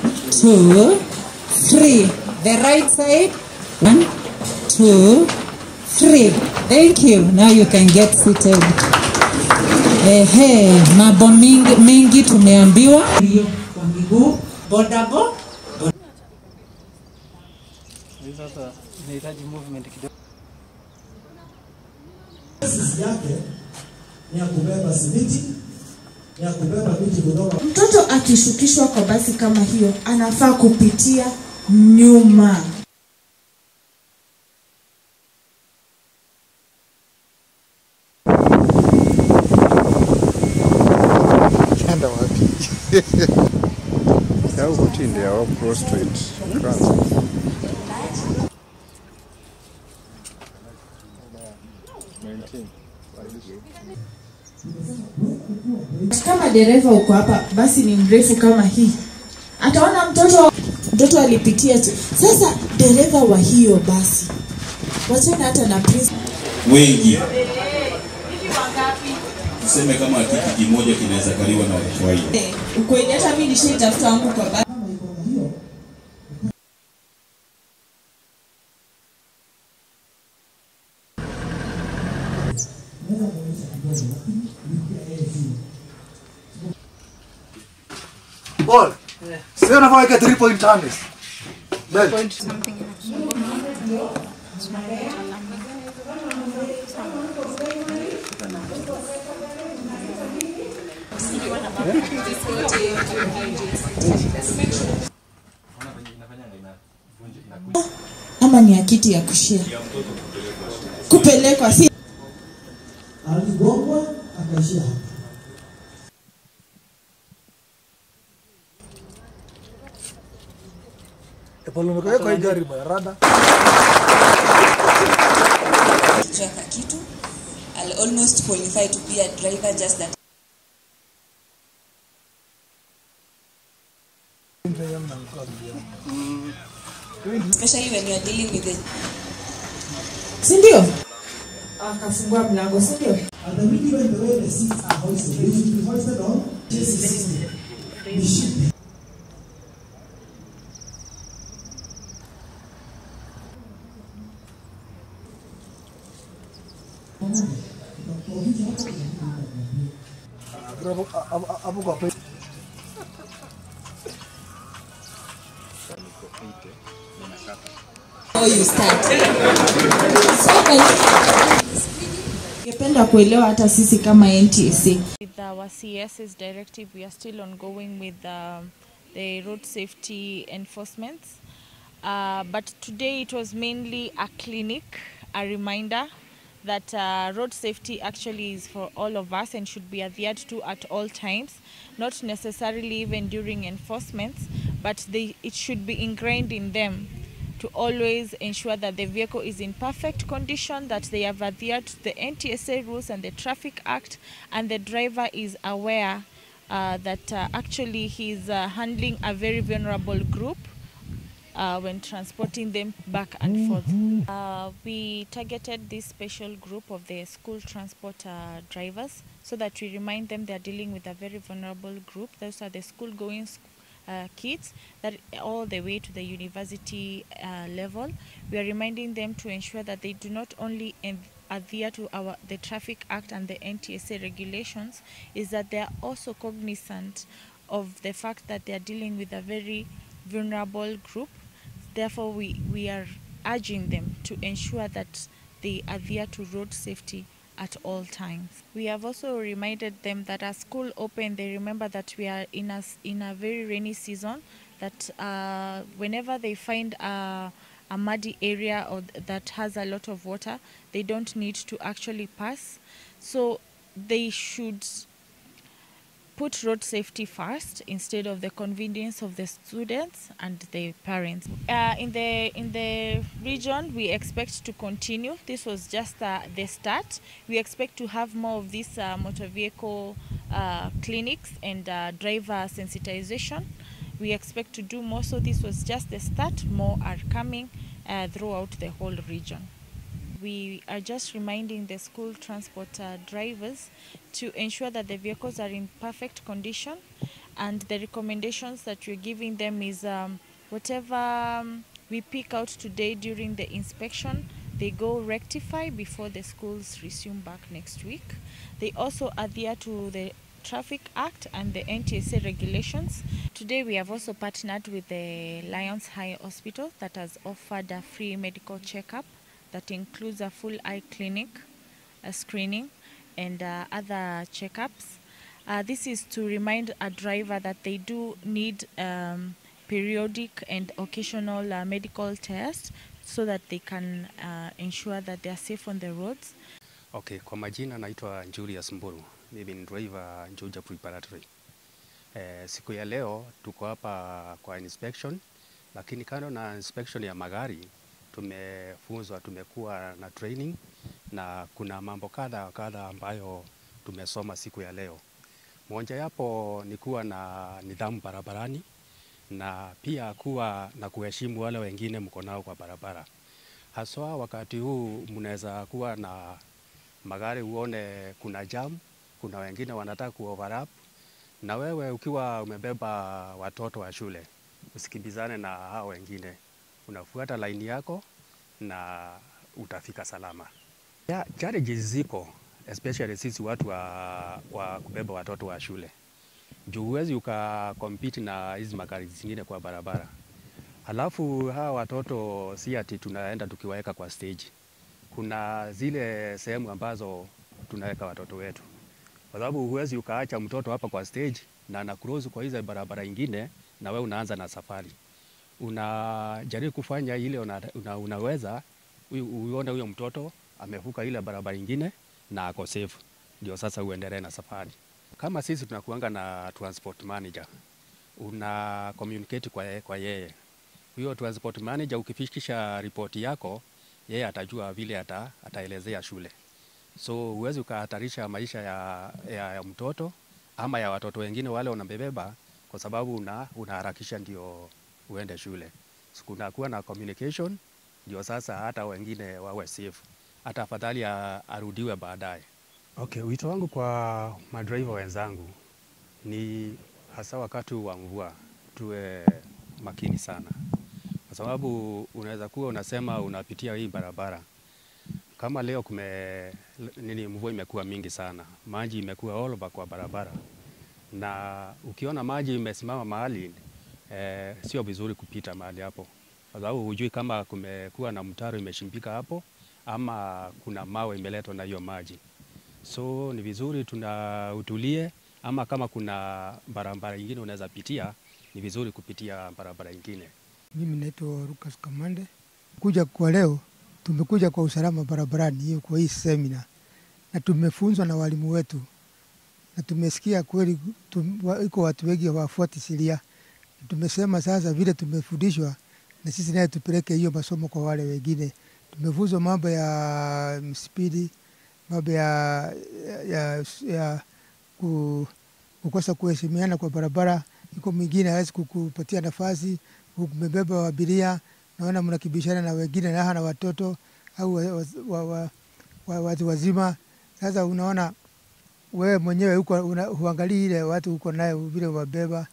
two, three. The right side. One, two, three. Thank you. Now you can get seated. Ehe, mambo mingi, mengi tumeambiwa. Hiyo kwa miguu, bodaboda Sasa inahitaji movement kidogo. Sisi yake ni ya kubeba simiti, ni ya kubeba vitu kutoka Mtoto akishukishwa kwa basi kama hiyo, anafaa kupitia nyuma. Kenda wapi? Au kutinde au prostrate. Kwanza. Kama dereva uko hapa, basi ni mrefu kama hii, ataona mtoto mtoto alipitia tu. Sasa dereva wa hiyo basi, wachana hata na prince wengi tuseme kama kiti kimoja kinaweza kaliwa na watu wanne. ukweli, hata mimi nishaitafuta wangu kwa basi. Paul, sasa unafaa weka 3 point tennis. Bel. ama ni ya kiti ya kushia kupelekwa, si aligongwa akaishia hapa. E Paul umekaweka hii gari bwana rada. Traka kitu. I'll almost qualify to be a driver just that especially when you are dealing with the si ndio? Akafungua mlango, si ndio? And the even the way the seats are hoisted, they should be hoisted on chassis system. They should be. Hapo hapo- hapo kwa pe. Before you start. Ningependa kuelewa hata sisi kama NTSA With our CS's directive, we are still ongoing with um, the road safety enforcement. Uh, but today it was mainly a clinic, a reminder that uh, road safety actually is for all of us and should be adhered to at all times, not necessarily even during enforcement, but they, it should be ingrained in them to always ensure that the vehicle is in perfect condition, that they have adhered to the NTSA rules and the Traffic Act, and the driver is aware uh, that uh, actually he's uh, handling a very vulnerable group uh, when transporting them back and forth. Uh, we targeted this special group of the school transport uh, drivers so that we remind them they are dealing with a very vulnerable group. Those are the school going uh, kids that all the way to the university uh, level. We are reminding them to ensure that they do not only en- adhere to our the Traffic Act and the NTSA regulations, is that they are also cognizant of the fact that they are dealing with a very vulnerable group. Therefore, we, we are urging them to ensure that they adhere to road safety at all times. We have also reminded them that as school open, they remember that we are in a, s- in a very rainy season, that uh, whenever they find a, a muddy area or th- that has a lot of water, they don't need to actually pass. So they should put road safety first instead of the convenience of the students and the parents. Uh, in the in the region, we expect to continue. This was just uh, the start. We expect to have more of these uh, motor vehicle uh, clinics and uh, driver sensitization. We expect to do more. So this was just the start. More are coming uh, throughout the whole region we are just reminding the school transport uh, drivers to ensure that the vehicles are in perfect condition and the recommendations that we're giving them is um, whatever um, we pick out today during the inspection they go rectify before the schools resume back next week they also adhere to the traffic act and the ntsa regulations today we have also partnered with the lions high hospital that has offered a free medical checkup that includes a full eye clinic a screening and uh, other checkups uh, this is to remind a driver that they do need um, periodic and occasional uh, medical tests so that they can uh, ensure that they are safe on the roads. Okay, kwa majina naitwa Julius Mburu. Mimi ni driver Juja Preparatory. Eh, siku ya leo tuko hapa kwa inspection, lakini kando na inspection ya magari tumefunzwa, tumekuwa na training na kuna mambo kadha wa kadha ambayo tumesoma siku ya leo. Moja yapo ni kuwa na nidhamu barabarani na pia kuwa na kuheshimu wale wengine mko nao kwa barabara. Haswa wakati huu mnaweza kuwa na magari uone kuna jam, kuna wengine wanataka kuoverlap, na wewe ukiwa umebeba watoto wa shule usikimbizane na hao wengine, unafuata laini yako na utafika salama. Yeah, challenges zipo especially sisi watu wa, wa kubeba watoto wa shule juu huwezi ukakompiti na hizi magari zingine kwa barabara. Halafu hawa watoto si ati tunaenda tukiwaweka kwa stage. Kuna zile sehemu ambazo tunaweka watoto wetu, kwa sababu huwezi ukaacha mtoto hapa kwa stage na ana cross kwa hizo barabara ingine, na we unaanza na safari. Unajaribu kufanya ile una, una, unaweza uone huyo mtoto amevuka ile barabara ingine na ako safe, ndio sasa uendelee na safari. Kama sisi tunakuanga na transport manager, una communicate kwa, ye, kwa yeye. Huyo transport manager ukifikisha ripoti yako, yeye atajua vile ata, ataelezea shule. So huwezi ukahatarisha maisha ya, ya, ya mtoto ama ya watoto wengine wale unabebeba, kwa sababu una, unaharakisha ndio uende shule. So, kunakuwa na communication ndio sasa hata wengine wawe safe, hata afadhali arudiwe baadaye. Okay, wito wangu kwa madriver wenzangu ni hasa wakati wa mvua tuwe makini sana, kwa sababu unaweza kuwa unasema unapitia hii barabara kama leo kume nini, mvua imekuwa mingi sana, maji imekuwa all over kwa barabara, na ukiona maji imesimama mahali eh, sio vizuri kupita mahali hapo, kwa sababu hujui kama kumekuwa na mtaro imeshimbika hapo ama kuna mawe imeletwa na hiyo maji so ni vizuri tuna utulie, ama kama kuna barabara ingine unaweza pitia, ni vizuri kupitia barabara ingine. Mimi naitwa Lucas Kamande. Kuja kwa leo, tumekuja kwa usalama barabarani, hiyo kwa hii semina, na tumefunzwa na walimu wetu, na tumesikia kweli tum, iko watu wengi hawafuati sheria. Tumesema sasa vile tumefundishwa, na sisi naye tupeleke hiyo masomo kwa wale wengine. Tumefunzwa mambo ya spidi mambo ya, ya, ya ku, kukosa kuheshimiana kwa barabara. Iko mwingine hawezi kukupatia nafasi, umebeba abiria, naona mnakibishana na wengine na hana watoto au watu wa, wa, wa, wa, wazima. Sasa unaona wewe mwenyewe uko huangalii ile watu uko naye vile wabeba,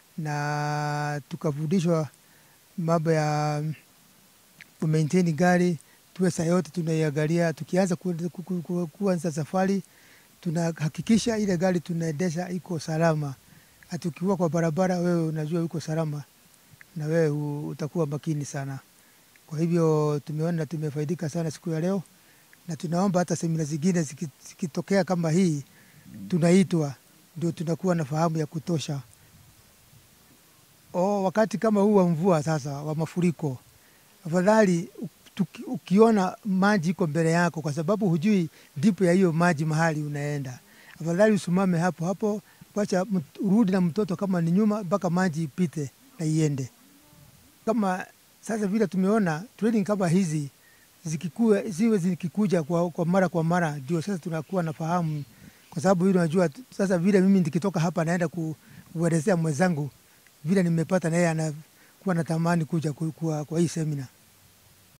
na tukafundishwa mambo ya kumaintain gari tuwe saa yote tunaiangalia. Tukianza kuanza safari, tunahakikisha ile gari tunaendesha iko salama. Hata ukiwa kwa barabara, wewe unajua uko salama na wewe utakuwa makini sana. Kwa hivyo tumeona tumefaidika sana siku ya leo, na tunaomba hata semina zingine zikitokea kama hii, tunaitwa ndio tunakuwa na fahamu ya kutosha. O, wakati kama huu wa mvua sasa wa mafuriko, afadhali tuki, ukiona maji iko mbele yako, kwa sababu hujui dipo ya hiyo maji mahali unaenda, afadhali usimame hapo hapo, wacha urudi na mtoto kama ni nyuma, mpaka maji ipite na iende. Kama sasa vile tumeona training kama hizi zikikuwa ziwe zikikuja kwa, kwa mara kwa mara, ndio sasa tunakuwa na fahamu, kwa sababu hili unajua sasa vile mimi nikitoka hapa naenda kuelezea mwenzangu vile nimepata, na yeye anakuwa natamani kuja kwa, kwa, kwa hii semina.